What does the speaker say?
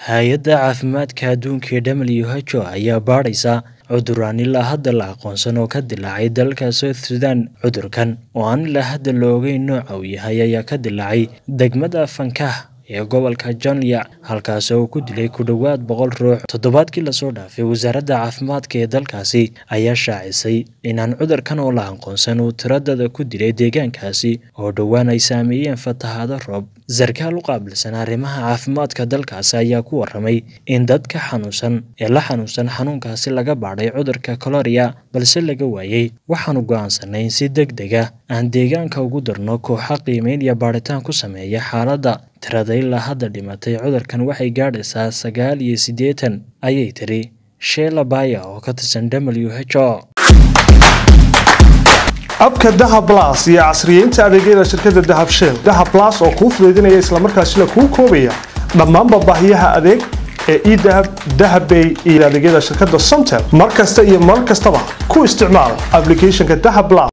hay-adda caafimaadka adduunka ee WHO ayaa baadhaysa cuduraan ilaa hadda la aqoonsan oo ka dilaacay dalka South Sudan cudurkan oo aan ilaa hadda la ogeyn nooca uu yahay ayaa ka dilaacay degmada Fankah ee gobolka Jonglei halkaas oo ku dilay ku dhowaad boqol ruux toddobaadkii lasoo dhaafay wasaaradda caafimaadka ee dalkaasi ayaa shaacisay inaan cudurkan oo la aqoonsan uu tiradada ku dilay deegaankaasi oo dhowaan ay saameeyeen fatahaado roob sarkaal u qaabilsan arrimaha caafimaadka dalkaasi ayaa ku waramay in dadka xanuunsan ee la xanuunsan xanuunkaasi laga baadhay cudurka coloria balse laga waayey waxaanu go'aansanay in si deg deg ah aan deegaanka ugu darno kooxa qiimeyn iyo baadhitaan ku sameeya xaaladda tirada ilaa hadda dhimatay cudurkan waxay gaadhaysaa sagaal iyo siddeetan ayay tiri sheela baya oo ka tirsan w h o abka dahab las iyo casriyeynta adeegyada shirkadda dahab shell dahab las oo kuu fudaydinaya islamarkaasina kuu koobaya dhammaanba baahiyaha adeeg ee edahab dahabbay iyo adeegyada shirkadda somtel mar kasta iyo mar kastaba ku isticmaal applicationka dahab las